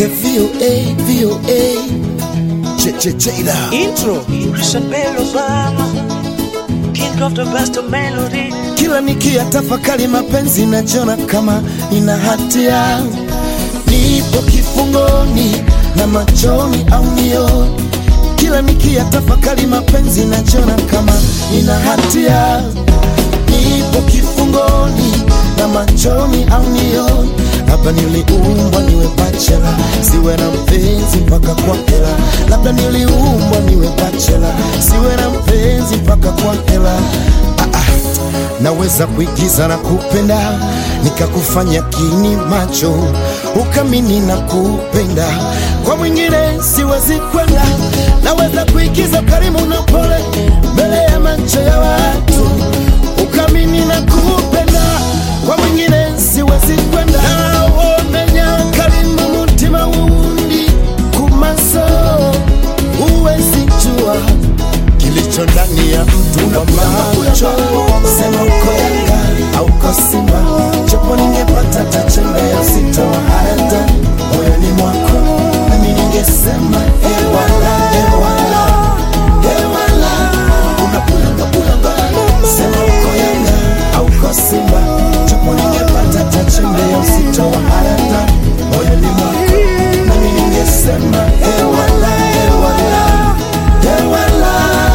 VOA, VOA. Ch ch Jada. Intro Isabel Obama King of the best melody Kila nikia tafakari mapenzi najiona kama nina hatia, nipo kifungoni na machoni au nioni. Kila nikia tafakari mapenzi najiona kama nina hatia, nipo kifungoni na machoni au nioni. Labda niliumbwa niwe bachela, siwe na mpenzi mpaka kwa hela. Labda niliumbwa niwe bachela, siwe na mpenzi mpaka kwa hela. Ah, ah. Naweza kuigiza na kupenda nikakufanya kini macho ukamini na kupenda kwa mwingine siwezi kwenda. Naweza kuigiza karimu na pole mbele ya macho ya watu ukamini na kupenda kwa mwingine siwezi kwenda. Nawomenya karimu mutima wundi kumaso uwezi jua kilicho ndani ya mtu kwa macho. Sema uko Yanga au uko Simba, japo ningepata tachembea sitohada moyoni mwako, nami ningesema ewala, ewala, ewala, unapulanga pulanga. Sema uko Yanga au uko Simba, japo ningepata tachembea sitohada moyoni mwako, nami ningesema ewala, ewala, ewala.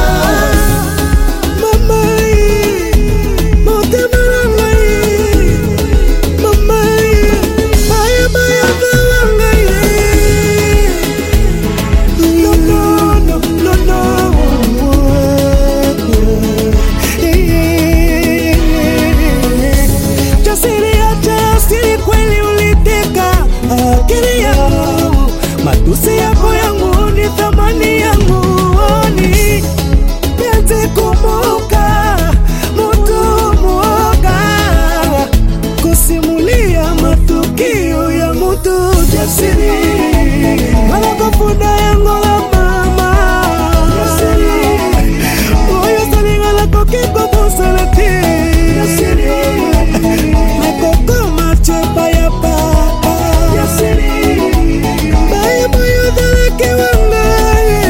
Matusi yako yangu ni thamani yangu ni Nianze kumbuka mtu mwoga kusimulia matukio ya mtu jasiri malakofunda yango la mama oyo salingalako kikobosalati nakokoma cepa ya papa bayebayozalaki wangai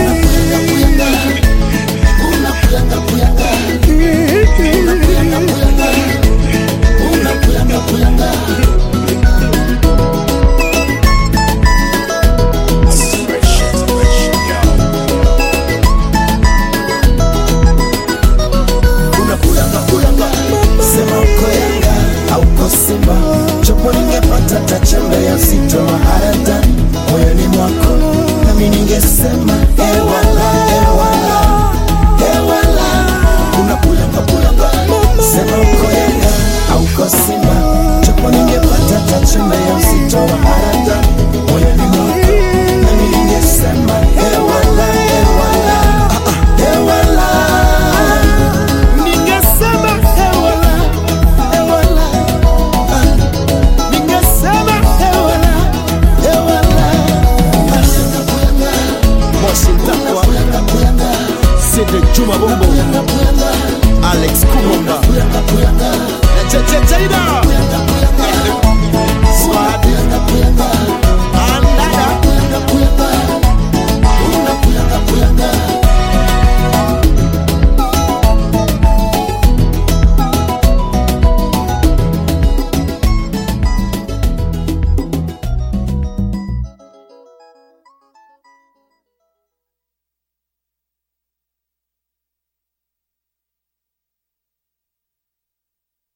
unapulanga pulanga, sema uko Yanga au uko Simba, japo ningepata tachembe ya sito harada moyoni mwako, nami ningesema ewala, ewala, ewala, unapulanga pulanga, sema uko Yanga au uko Simba,